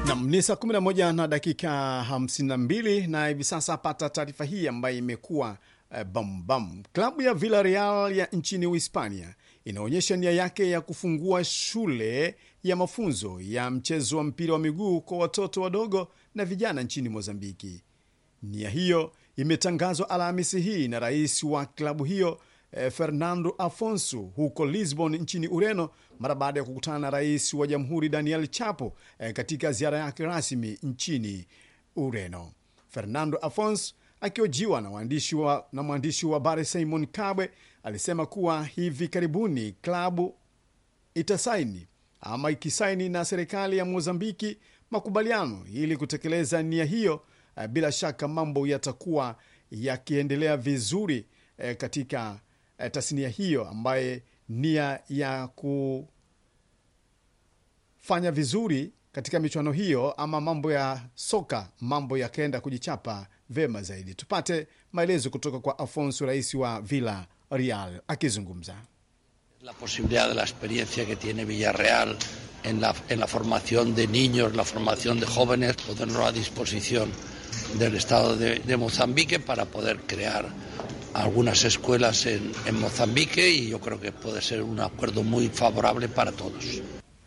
Nam ni saa 11 na dakika 52 na hivi sasa pata taarifa hii ambayo imekuwa eh, bambam. Klabu ya Villarreal ya nchini Uhispania inaonyesha nia yake ya kufungua shule ya mafunzo ya mchezo wa mpira wa miguu kwa watoto wadogo na vijana nchini Mozambiki. Nia hiyo imetangazwa Alhamisi hii na rais wa klabu hiyo eh, Fernando Afonso huko Lisbon nchini Ureno mara baada ya kukutana na rais wa jamhuri Daniel Chapo eh, katika ziara yake rasmi nchini Ureno. Fernando Afonso akiojiwa na mwandishi wa, na mwandishi wa habari Simon Kabwe alisema kuwa hivi karibuni klabu itasaini ama ikisaini na serikali ya Mozambiki makubaliano ili kutekeleza nia hiyo. Eh, bila shaka mambo yatakuwa yakiendelea vizuri eh, katika eh, tasnia hiyo ambaye nia ya kufanya vizuri katika michuano hiyo ama mambo ya soka mambo yakaenda kujichapa vema zaidi. Tupate maelezo kutoka kwa Afonso, rais wa Villa Real akizungumza. La posibilidad de la experiencia que tiene Villarreal en la, en la formación de niños, la formación de jóvenes, ponerlo a disposición del Estado de, de Mozambique para poder crear algunas escuelas en, en Mozambique y yo creo que puede ser un acuerdo muy favorable para todos.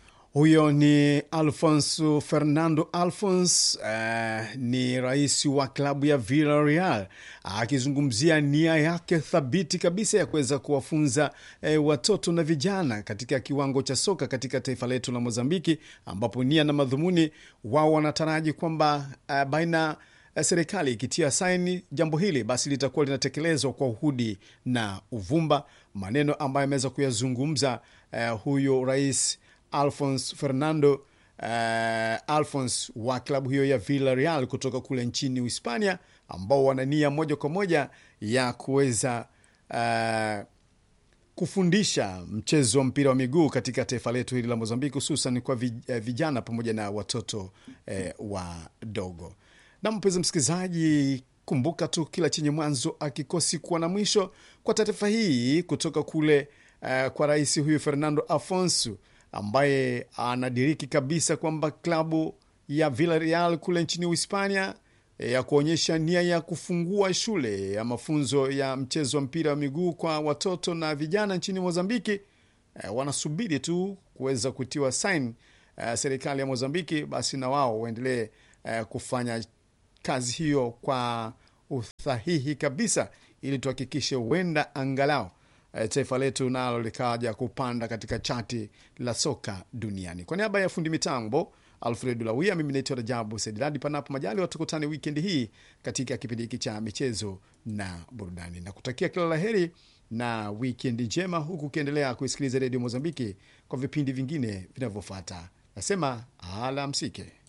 Huyo ni Alfonso Fernando Alfons, eh, ni rais wa klabu ya Villarreal akizungumzia nia yake thabiti kabisa ya kuweza kuwafunza eh, watoto na vijana katika kiwango cha soka katika taifa letu la Mozambiki, ambapo nia na madhumuni wao wanataraji kwamba eh, baina ya serikali ikitia saini jambo hili basi litakuwa linatekelezwa kwa uhudi na uvumba, maneno ambayo ameweza kuyazungumza eh, huyo rais Alphonse Fernando uh, Alphonse wa klabu hiyo ya Villarreal kutoka kule nchini Uhispania, ambao wana nia moja kwa moja ya kuweza uh, kufundisha mchezo wa mpira wa miguu katika taifa letu hili la Mozambiki, hususan kwa vijana pamoja na watoto eh, wadogo. Na mpenzi msikilizaji, kumbuka tu kila chenye mwanzo akikosi kuwa na mwisho. Kwa taarifa hii kutoka kule uh, kwa rais huyu Fernando Afonso ambaye anadiriki kabisa kwamba klabu ya Villarreal kule nchini Uhispania ya kuonyesha nia ya kufungua shule ya mafunzo ya mchezo wa mpira wa miguu kwa watoto na vijana nchini Mozambiki. E, wanasubiri tu kuweza kutiwa sain e, serikali ya Mozambiki, basi na wao waendelee e, kufanya kazi hiyo kwa uthahihi kabisa, ili tuhakikishe huenda angalau taifa letu nalo likaja kupanda katika chati la soka duniani. Kwa niaba ya fundi mitambo Alfred Lawia, mimi naitwa Rajabu Sediladi. Panapo majali watukutane wikendi hii katika kipindi hiki cha michezo na burudani, na kutakia kila la heri na wikendi njema, huku ukiendelea kuisikiliza redio Mozambiki kwa vipindi vingine vinavyofuata. Nasema alamsike.